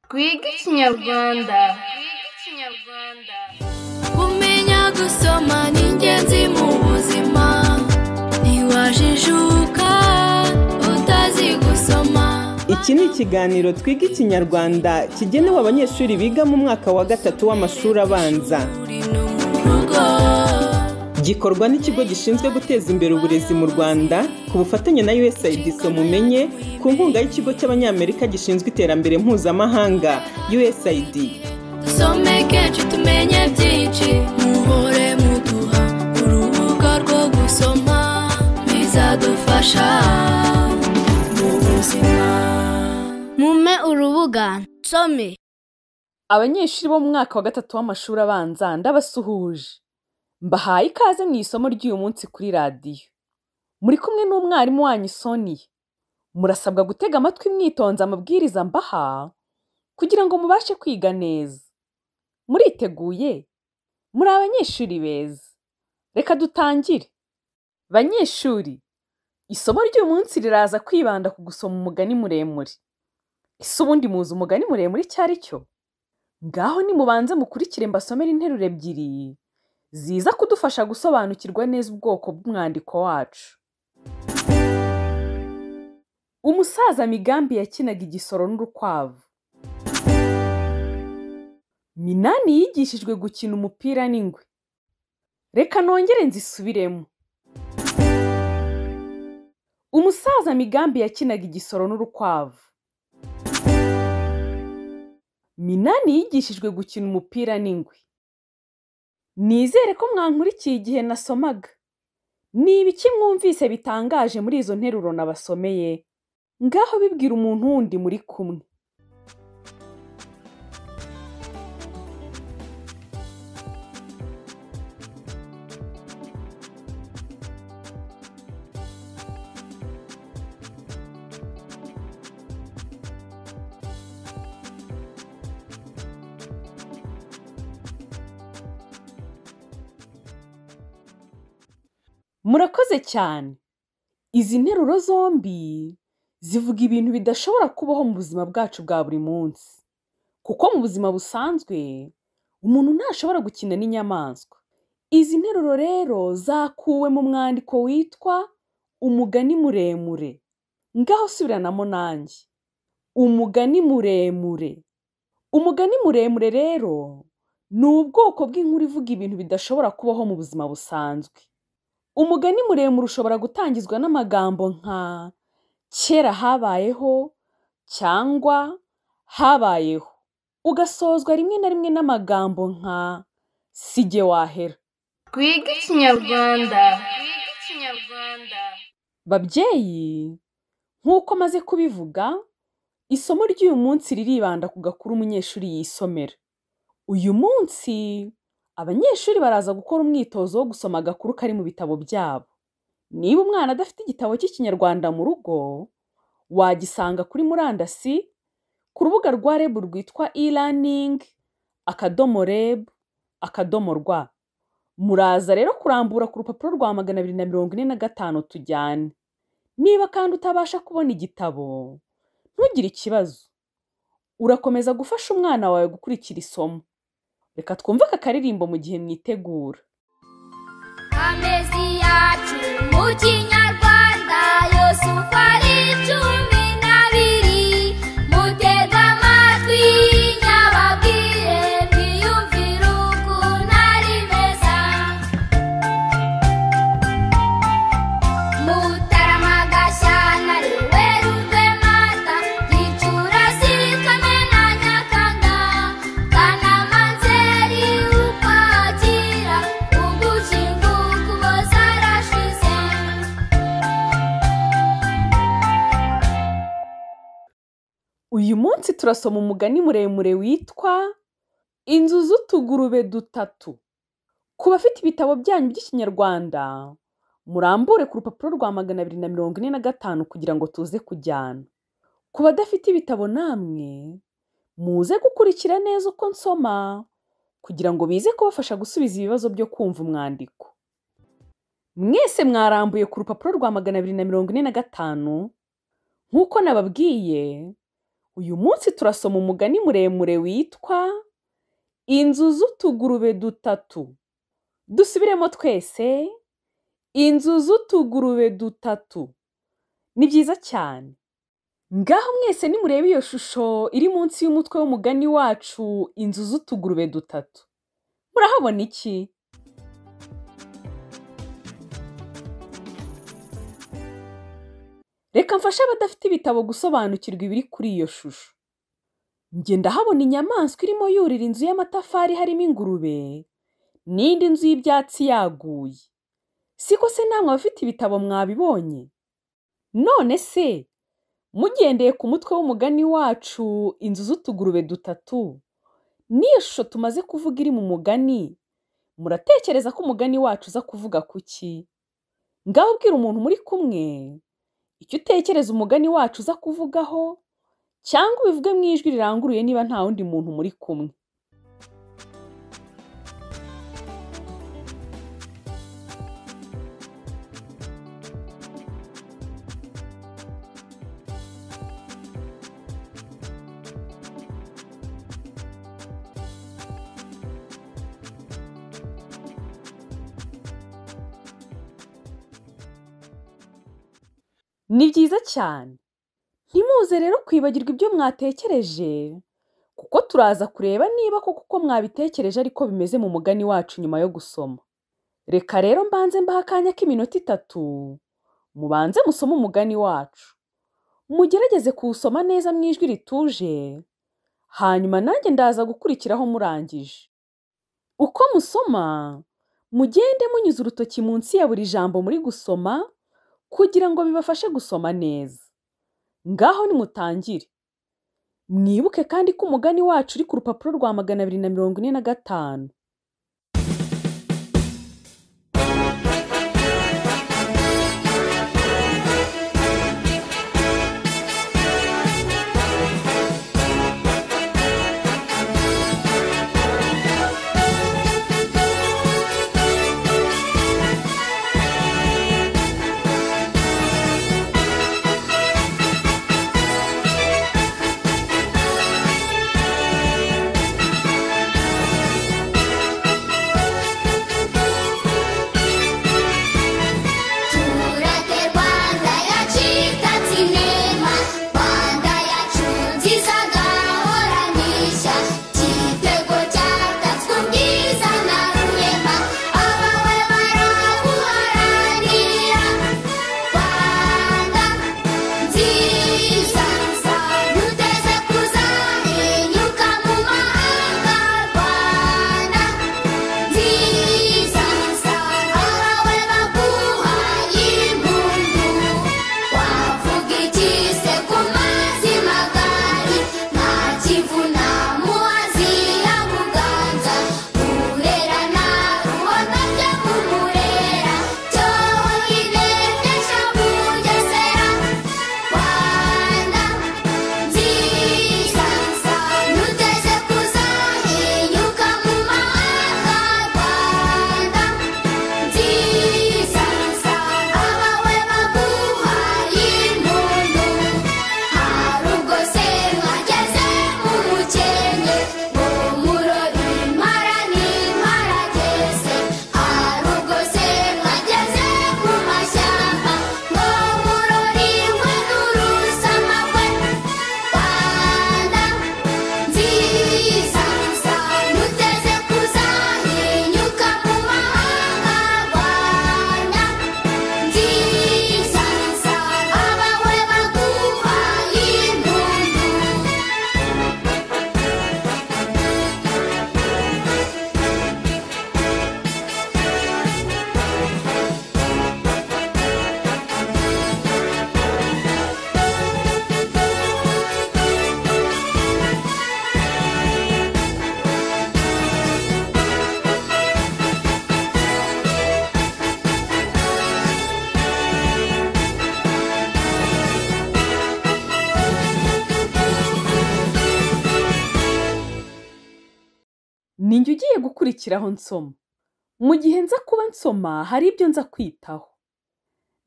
twige ikinyarwanda kumenya gusoma ni ingenzi mu buzima ntiwajijuka utazi gusoma iki ni ikiganiro twiga ikinyarwanda kigenewe abanyeshuri biga mu mwaka wa gatatu w'amashuri abanza uri no mu rugo gikorwa n'ikigo gishinzwe guteza imbere uburezi mu rwanda ku bufatanye na usaid mumenye ku nkunga y'ikigo cy'abanyamerika gishinzwe iterambere mpuzamahanga usaid dusome kenshi tumenye byinshi muhore muduha urubuga rwo gusoma bizadufasha mu buzima mume urubuga nsome abanyeshuri bo mu mwaka wa gatatu w'amashuri abanza ndabasuhuje mbahaye ikaze mu isomo ry'uyu munsi kuri radiyo muri kumwe n'umwarimu wanyu soniya murasabwa gutega amatwi mwitonze amabwiriza mbaha kugira ngo mubashe kwiga neza muriteguye muri abanyeshuri beza reka dutangire banyeshuri isomo ry'uyu munsi riraza kwibanda ku gusoma umugani muremure ese ubundi muzi umugani muremure icyo ari cyo ngaho nimubanze mukurikire mbasomere interuro ebyiri ziza kudufasha gusobanukirwa neza ubwoko bw'umwandiko wacu umusaza migambi yakinaga igisoro n'urukwavu minani yigishijwe gukina umupira n'ingwe reka nongere nzisubiremo umusaza migambi yakinaga igisoro n'urukwavu minani yigishijwe gukina umupira n'ingwe nizere ko mwankurikiye igihe nasomaga ni ibiki mwumvise bitangaje muri izo nteruro nabasomeye ngaho bibwira umuntu wundi muri kumwe murakoze cyane izi nteruro zombi zivuga ibintu bidashobora kubaho mu buzima bwacu bwa buri munsi kuko mu buzima busanzwe umuntu ntashobora gukina n'inyamaswa izi nteruro rero zakuwe mu mwandiko witwa umugani muremure ngaho subiranamo nanjye umugani muremure umugani muremure rero ni ubwoko bw'inkuru ivuga ibintu bidashobora kubaho mu buzima busanzwe umugani muremure ushobora gutangizwa n'amagambo nka kera habayeho cyangwa habayeho ugasozwa rimwe na rimwe n'amagambo nka si jye wahera twige ikinyarwanda babyeyi nk'uko maze kubivuga isomo ry'uyu munsi riribanda ku gakuru umunyeshuri yisomera uyu munsi abanyeshuri baraza gukora umwitozo wo gusoma agakuru kari mu bitabo byabo niba umwana adafite igitabo cy'ikinyarwanda mu rugo wagisanga kuri murandasi ku rubuga rwa reb rwitwa e-learning akadomo reb akadomo rwa muraza rero kurambura ku rupapuro rwa magana abiri na mirongo ine na gatanu tujyane niba kandi utabasha kubona igitabo ntugire ikibazo urakomeza gufasha umwana wawe gukurikira isomo reka twumve aka karirimbo mu gihe mwitegura amezi yacu mu kinyarwanda yose uko ari cumi n'abiri mutega amatwi nyababwire mwiyumvire ukuntu ari meza mutarama gashyana werurwe mata gicurasi kamena nyakanga kanama nzeri ukwakira ugushinga ukuboza arashize uyu munsi turasoma umugani muremure witwa inzu z'utugurube dutatu ku bafite ibitabo byanyu by'ikinyarwanda murambure ku rupapuro rwa magana abiri na mirongo ine na gatanu kugira ngo tuze kujyana ku badafite ibitabo namwe muze gukurikira neza uko nsoma kugira ngo bize kubafasha gusubiza ibibazo byo kumva umwandiko mwese mwarambuye ku rupapuro rwa magana abiri na mirongo ine na gatanu nk'uko nababwiye uyu munsi turasoma umugani muremure witwa inzu z'utugurube dutatu dusubiremo twese inzu z'utugurube dutatu ni byiza cyane ngaho mwese nimurebe iyo shusho iri munsi y'umutwe w'umugani wacu inzu z'utugurube dutatu murahabona iki reka mfashe abadafite ibitabo gusobanukirwa ibiri kuri iyo shusho njye ndahabona inyamaswa irimo yurira inzu y'amatafari harimo ingurube n'indi nzu y'ibyatsi yaguye siko se namwe abafite ibitabo mwabibonye none se mugendeye ku mutwe w'umugani wacu inzu z'utugurube dutatu n'iyo shusho tumaze kuvuga iri mu mugani muratekereza ko umugani wacu uza kuvuga ku ki ngaho ubwira umuntu muri kumwe icyo utekereza umugani wacu uza kuvugaho cyangwa ubivuge mu ijwi riranguruye niba nta wundi muntu muri kumwe ni byiza cyane ntimuze rero kwibagirwa ibyo mwatekereje kuko turaza kureba niba koko uko mwabitekereje ariko bimeze mu mugani wacu nyuma yo gusoma reka rero mbanze mbaha akanya k'iminota itatu mubanze musome umugani wacu mugerageze kuwusoma neza mu ijwi rituje hanyuma nanjye ndaza gukurikiraho murangije uko musoma mugende munyuze urutoki munsi ya buri jambo muri gusoma kugira ngo bibafashe gusoma neza ngaho nimutangire mwibuke kandi ko umugani wacu uri ku rupapuro rwa magana abiri na mirongo ine na gatanu Turate Rwanda yacikatse inema Rwanda yacu nziza gahoranisha Igitego cyatatswe ubwiza na rurema Abawe baraguharanira Rwanda nziza Duteze kuzahinyuka mu mahanga Rwanda nziza abawe baguhaye impundu wavuga ikise ku mazi magari nta kivuna muhazi ya muganza murera na rubona byo mumurera cyonyine by'ejo bugesera rwanda nziza nuteze kuzahinyuka mu mahanga rwanda nziza abawe baguhaye impundu hari ubwo se mwageze mu mukenke ngo murore impara n'impara gese hari ubwo se mwageze mu mashyamba ngo murore inkwe n'urusamagwe Rwanda nziza muteze kuzahinyuka mu mahanga Rwanda nziza abawe baguhaye impundu ni njye ugiye gukurikiraho nsoma mu gihe nza kuba nsoma hari ibyo nza kwitaho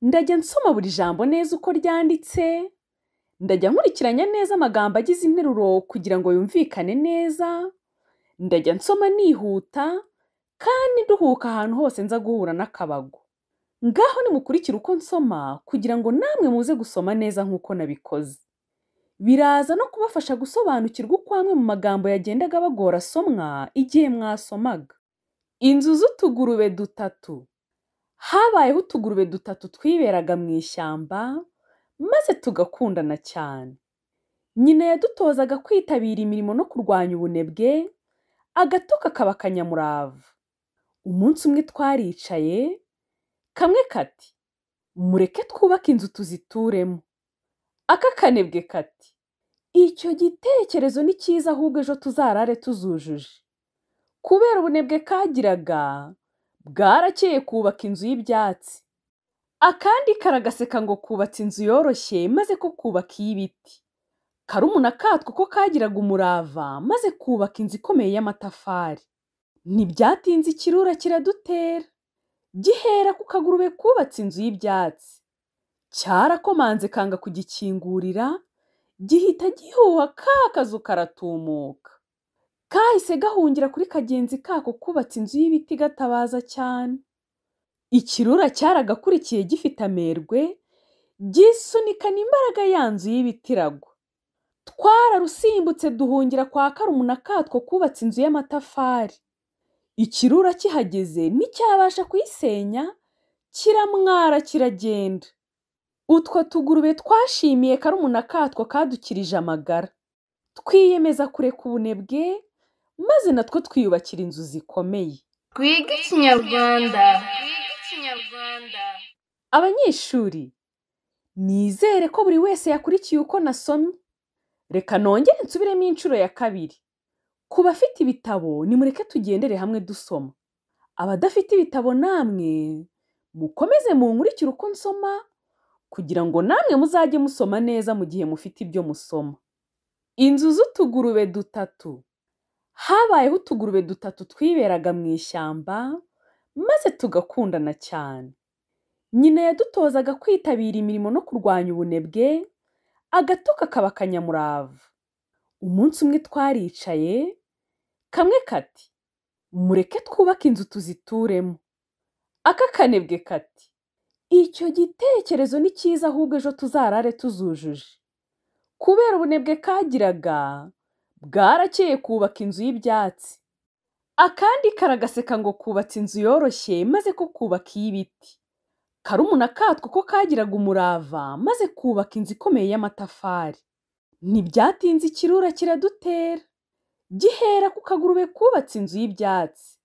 ndajya nsoma buri jambo neza uko ryanditse ndajya nkurikiranya neza amagambo agize interuro kugira ngo yumvikane neza ndajya nsoma nihuta kandi duhuka ahantu hose nza guhura n'akabago ngaho nimukurikire uko nsoma kugira ngo namwe muze gusoma neza nk'uko nabikoze biraza no kubafasha gusobanukirwa uko amwe mu magambo yagendaga bagora asomwa igihe mwasomaga inzu z'utugurube dutatu habayeho utugurube dutatu twiberaga mu ishyamba maze tugakundana cyane nyina yadutozaga kwitabira imirimo no kurwanya ubunebwe agato kakaba akanyamurava umunsi umwe twaricaye kamwe kati mureke twubake inzu tuzituremo aka kanebwe kati icyo gitekerezo ni cyiza ahubwo ejo tuzarare tuzujuje kubera ubunebwe kagiraga bwarakeye kubaka inzu y'ibyatsi akandi karagaseka ngo kubatse inzu yoroshye maze ko kubaka iy'ibiti karumuna katwo ko kagiraga umurava maze kubaka inzu ikomeye y'amatafari ntibyatinze ikirura kiradutera gihera ku kagurube kubatse inzu y'ibyatsi cyarakomanze kanga kugikingurira gihita gihuha ka kazu karatumuka kahise gahungira kuri kagenzi kako kubatse inzu y'ibiti gatabaza cyane ikirura cyaragakurikiye gifite amerwe gisunikana imbaraga ya nzu y'ibiti iragwa twararusimbutse duhungira kwa karumuna katwo kubatse inzu y'amatafari ikirura kihageze nticyabasha kuyisenya kiramwara kiragenda utwo tugurube twashimiye karumuna katwo kadukirije amagara twiyemeza kureka ubunebwe maze natwo twiyubakira inzu zikomeye twige ikinyarwanda abanyeshuri nizere ko buri wese yakurikiye uko nasomye reka nongere nsubiremo inshuro ya kabiri ku bafite ibitabo nimureke tugendere hamwe dusoma abadafite ibitabo namwe mukomeze munkurikire uko nsoma kugira ngo namwe muzajye musoma neza mu gihe mufite ibyo musoma inzu z'utugurube dutatu habayeho utugurube dutatu twiberaga mu ishyamba maze tugakundana cyane nyina yadutozaga kwitabira imirimo no kurwanya ubunebwe agato kakaba akanyamurava umunsi umwe twaricaye kamwe kati mureke twubake inzu tuzituremo aka kanebwe kati icyo gitekerezo ni cyiza ahubwo ejo tuzarare tuzujuje kubera ubunebwe kagiraga bwarakeye kubaka inzu y'ibyatsi akandi karagaseka ngo kubatse inzu yoroshye maze ko kubaka iy'ibiti karumuna katwo ko kagiraga umurava maze kubaka inzu ikomeye y'amatafari ntibyatinze ikirura kiradutera gihera ku kagurube kubatse inzu y'ibyatsi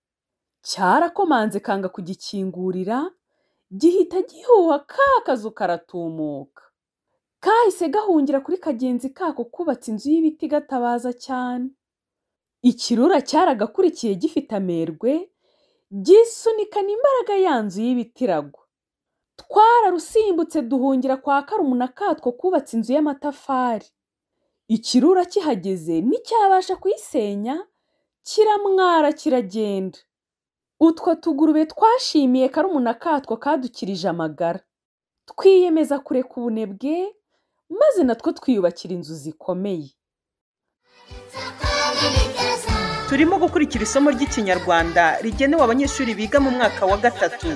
cyarakomanze kanga kugikingurira gihita gihuha ka kazu karatumuka kahise gahungira kuri kagenzi kako kubatse inzu y'ibiti gatabaza cyane ikirura cyaragakurikiye gifite amerwe gisunikana imbaraga ya nzu y'ibiti iragwa twararusimbutse duhungira kwa karumuna katwo kubatse inzu y'amatafari ikirura kihageze nticyabasha kuyisenya kiramwara kiragenda utwo tugurube twashimiye karumuna katwo kadukirije amagara twiyemeza kureka ubunebwe maze natwo twiyubakira inzu zikomeye turimo gukurikira isomo ry'ikinyarwanda rigenewe abanyeshuri biga mu mwaka wa gatatu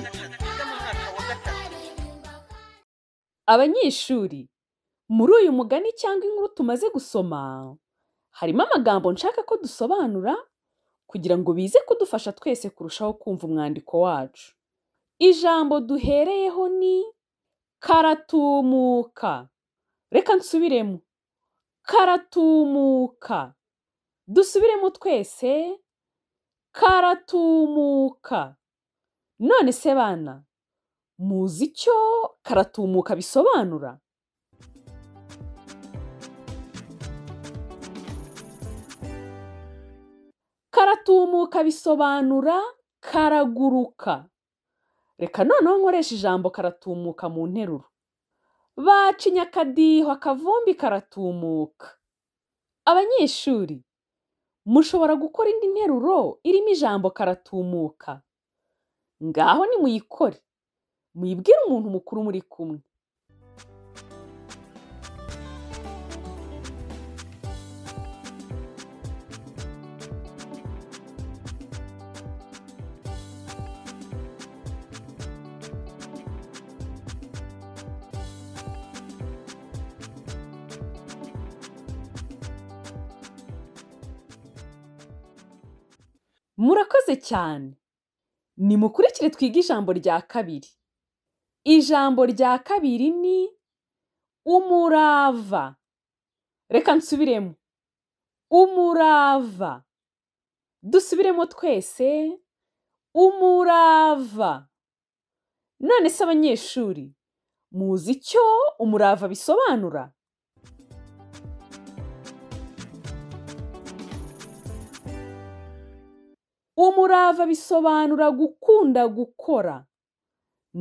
abanyeshuri muri uyu mugani cyangwa inkuru tumaze gusoma harimo amagambo nshaka ko dusobanura kugira ngo bize kudufasha twese kurushaho kumva umwandiko wacu ijambo duhereyeho ni karatumuka reka nsubiremo karatumuka dusubiremo twese karatumuka none se bana muzi icyo karatumuka bisobanura karatumuka bisobanura karaguruka reka noneho nkoresha ijambo karatumuka mu nteruro bacinya akadiho akavumbi karatumuka abanyeshuri mushobora gukora indi nteruro irimo ijambo karatumuka ngaho nimuyikore muyibwire umuntu mukuru muri kumwe murakoze cyane nimukurikire twige ijambo rya kabiri ijambo rya kabiri ni umurava reka nsubiremo umurava dusubiremo twese umurava none se abanyeshuri muzi icyo umurava bisobanura umurava bisobanura gukunda gukora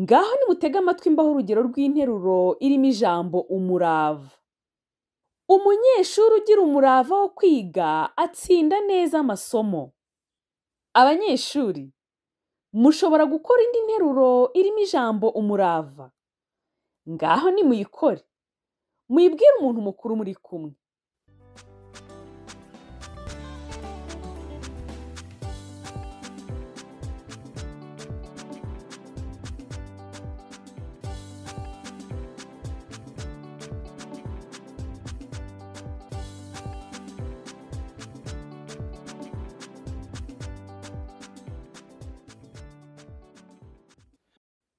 ngaho nimutege amatwi mbaho urugero rw'interuro irimo ijambo umurava umunyeshuri ugira umurava wo kwiga atsinda neza amasomo abanyeshuri mushobora gukora indi nteruro irimo ijambo umurava ngaho nimuyikore muyibwire umuntu mukuru muri kumwe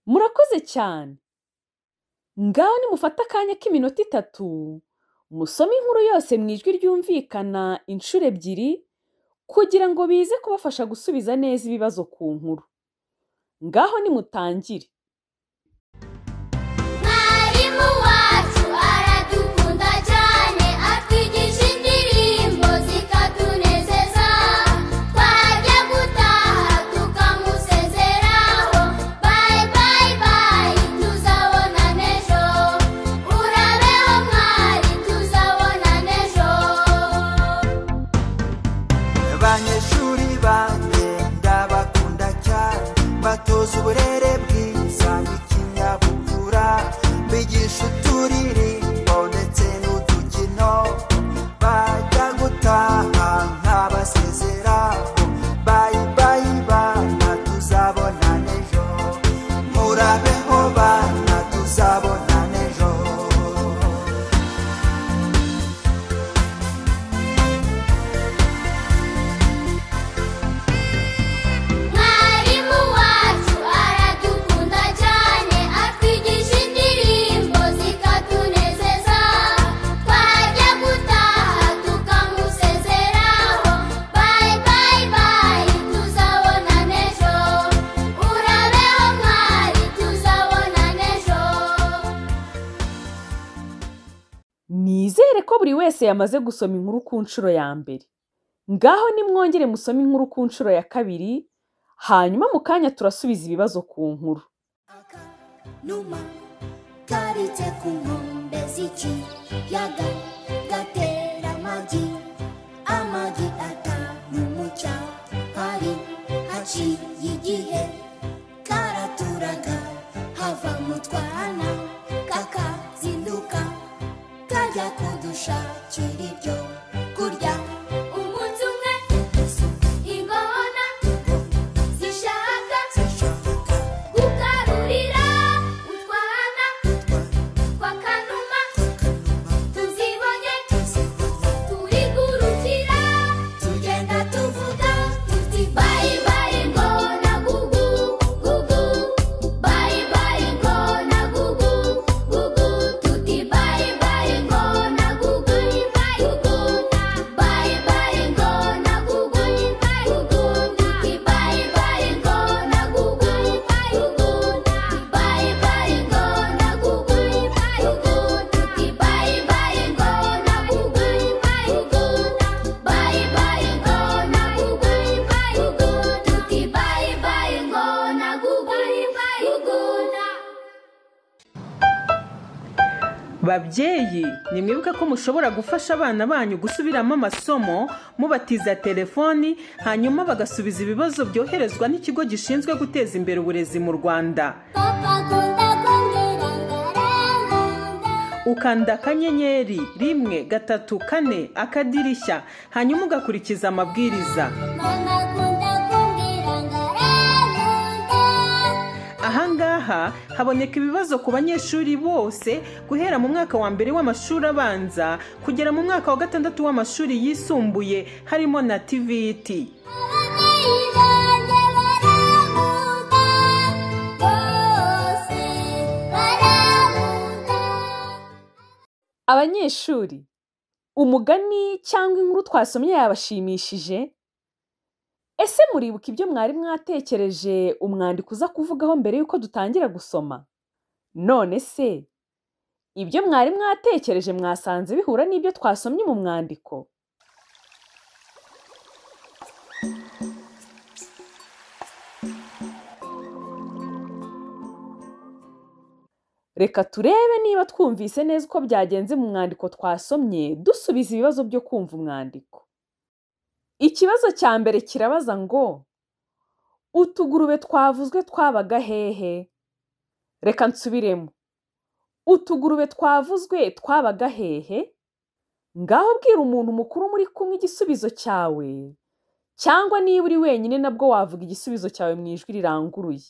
murakoze cyane ngaho nimufate akanya k'iminota itatu musome inkuru yose mu ijwi ryumvikana inshuro ebyiri kugira ngo bize kubafasha gusubiza neza ibibazo ku nkuru ngaho nimutangire mwarimu wacu aradukunda cyane atwigisha indirimbo zikatunezeza twajya gutaha tukamusezeraho bayi bayi bayi tuzabona n'ejo urabeho mwari tuzabona n'ejo abanyeshuri banjye ndabakunda cyane batoza uburere bwiza n'ikinyabupfura bigisha uturirimbo ndetse n'udukino bajya gutaha ntabasezeraho bayi bayi bana tuzabona n'ejo murabeho bana tuzabona n'ejo mwarimu wacu aradukunda cyane atwigisha indirimbo zikatunezeza twajya gutaha tukamusezeraho bayi bayi bayi tuzabona n'ejo urabeho mwari tuzabona n'ejo nizere ko buri wese yamaze gusoma inkuru ku nshuro ya mbere ngaho nimwongere musome inkuru ku nshuro ya kabiri hanyuma mu kanya turasubiza ibibazo ku nkuru numa karitse ku nkombe z'ikiyaga gatera amagi amagi atanu mu cyahari haciye igihe karaturaga hava mu twana kakazinduka kajya kudushakira ibyo kurya umunsi umwe ingona zishaka gukarurira utwana twa kanuma tuzibonye turi gurukira tugenda tuvuga tuti bayi bayi ngona gugu gugu bayi bayi ngona gugu gugu tuti bayi bayi ngona gugu gugu bayi bayi ngona gugu gugu tuti bayi bayi ngona gugu gugu bayi bayi ngona gugu gugu tuti bayi bayi ngona gugu gugu bayi bayi ngona gugu gugu tuti bayi bayi ngona gugu gugu babyeyi nimwibuke ko mushobora gufasha abana banyu gusubiramo amasomo mubatiza telefoni hanyuma bagasubiza ibibazo byoherezwa n'ikigo gishinzwe guteza imbere uburezi mu rwanda ukanda akanyenyeri rimwe gatatu kane akadirishya hanyuma ugakurikiza amabwiriza ahangaha haboneka ibibazo ku banyeshuri bose guhera mu mwaka wa mbere w'amashuri abanza kugera mu mwaka wa gatandatu w'amashuri yisumbuye harimo na tiviti Thank you. abanyeshuri umugani cyangwa inkuru twasomye yabashimishije ese muribuka ibyo mwari mwatekereje umwandiko uza kuvugaho mbere y'uko dutangira gusoma none se ibyo mwari mwatekereje mwasanze bihura n'ibyo twasomye mu mwandiko reka turebe niba twumvise neza uko byagenze mu mwandiko twasomye dusubiza ibibazo byo kumva umwandiko ikibazo cya mbere kirabaza ngo utugurube twavuzwe twabaga hehe reka nsubiremo utugurube twavuzwe twabaga hehe ngaho bwira umuntu mukuru muri kumwe igisubizo cyawe cyangwa niba uri wenyine nabwo wavuga igisubizo cyawe mu ijwi riranguruye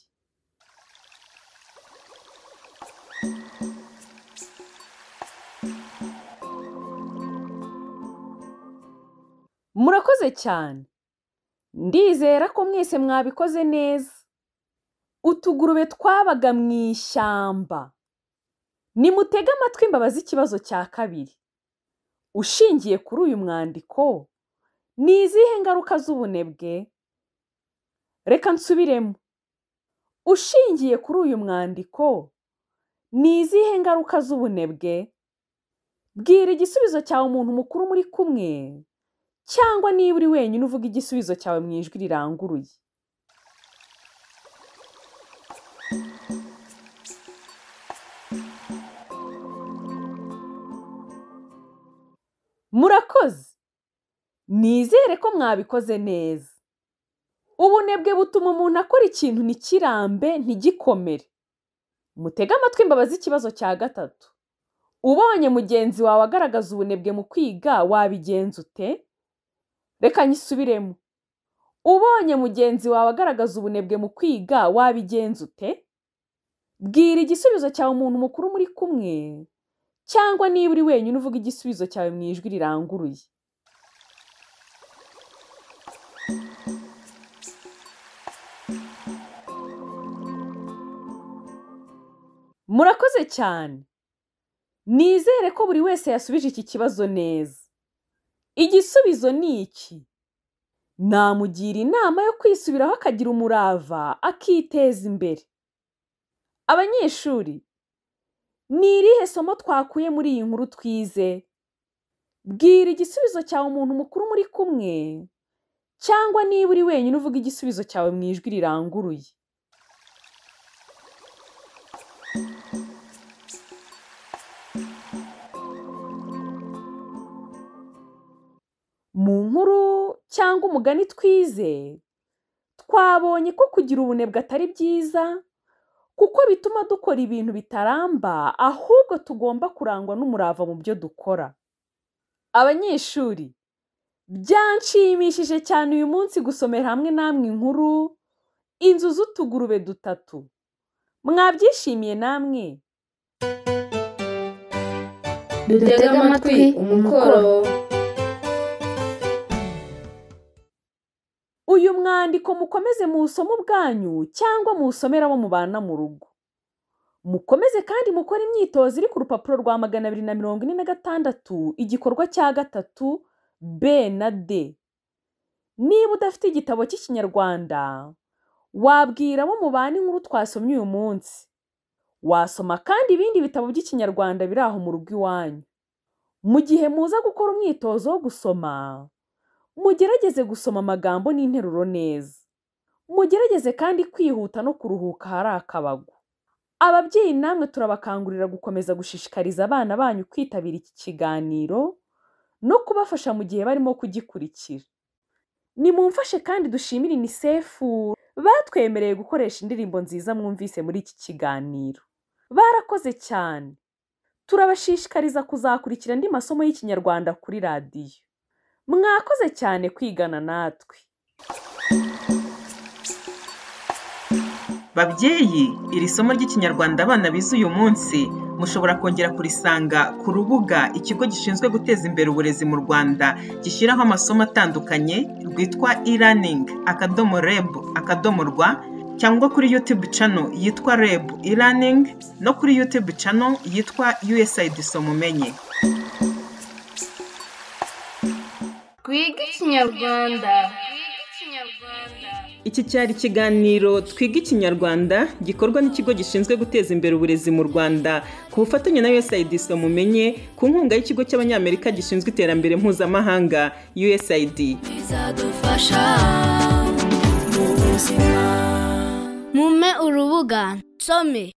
murakoze cyane ndizera ko mwese mwabikoze neza utugurube twabaga mu ishyamba nimutege amatwi imbabazi ikibazo cya kabiri ushingiye kuri uyu mwandiko ni izihe ngaruka z'ubunebwe reka nsubiremo ushingiye kuri uyu mwandiko ni izihe ngaruka z'ubunebwe bwira igisubizo cyawe umuntu mukuru muri kumwe cyangwa niba uri wenyine uvuga igisubizo cyawe mu ijwi riranguruye murakoze nizere ko mwabikoze neza ubunebwe butuma umuntu akora ikintu ntikirambe ntigikomere mutege amatwi imbabazi ikibazo cya gatatu ubonye mugenzi wawe agaragaza ubunebwe mu kwiga wabigenza ute reka nyisubiremo ubonye mugenzi wawe agaragaza ubunebwe mu kwiga wabigenza ute bwira igisubizo cyawe umuntu mukuru muri kumwe cyangwa niba uri wenyine uvuga igisubizo cyawe mu ijwi riranguruye murakoze cyane nizere ko buri wese yasubije iki kibazo neza igisubizo ni iki namugira inama yo kwisubiraho akagira umurava akiteza imbere abanyeshuri ni irihe somo twakuye muri iyi nkuru twize bwira igisubizo cyawe umuntu mukuru muri kumwe cyangwa niba uri wenyine uvuga igisubizo cyawe mu ijwi riranguruye mu nkuru cyangwa umugani twize twabonye ko kugira ubunebwe atari byiza kuko bituma dukora ibintu bitaramba ahubwo tugomba kurangwa n'umurava mu byo dukora abanyeshuri byanshimishije cyane uyu munsi gusomera hamwe namwe inkuru inzu z'utugurube dutatu mwabyishimiye namwe dutega amatwi umukoro uyu mwandiko mukomeze muwusome ubwanyu cyangwa muwusomere abo mubana mu rugo mukomeze kandi mukore imyitozo iri ku rupapuro rwa magana abiri na mirongo ine na gatandatu igikorwa cya gatatu b na d niba udafite igitabo cy'ikinyarwanda wabwira abo mubana inkuru twasomye uyu munsi wasoma kandi ibindi bitabo by'ikinyarwanda biri aho mu rugo iwanyu mu gihe muza gukora umwitozo wo gusoma mugerageze gusoma amagambo n'interuro neza mugerageze kandi kwihuta no kuruhuka ahari akabago ababyeyi namwe turabakangurira gukomeza gushishikariza abana banyu kwitabira iki kiganiro no kubafasha mu gihe barimo kugikurikira nimumfashe kandi dushimire inisefu batwemereye gukoresha indirimbo nziza mwumvise muri iki kiganiro barakoze cyane turabashishikariza kuzakurikira andi masomo y'ikinyarwanda kuri radiyo mwakoze cyane kwigana natwe babyeyi iri somo ry'ikinyarwanda abana bize uyu munsi mushobora kongera kurisanga ku rubuga ikigo gishinzwe guteza imbere uburezi mu rwanda gishyiraho amasomo atandukanye rwitwa e-learning akadomo reb akadomo rwa cyangwa kuri youtube channel yitwa reb e-learning no kuri youtube channel yitwa usaid somumenye twige ikinyarwanda iki cyari ikiganiro twiga ikinyarwanda gikorwa n'ikigo gishinzwe guteza imbere uburezi mu rwanda ku bufatanye na usaid mumenye ku nkunga y'ikigo cy'abanyamerika gishinzwe iterambere mpuzamahanga usaid bizadufasha mu buzima mume urubuga nsome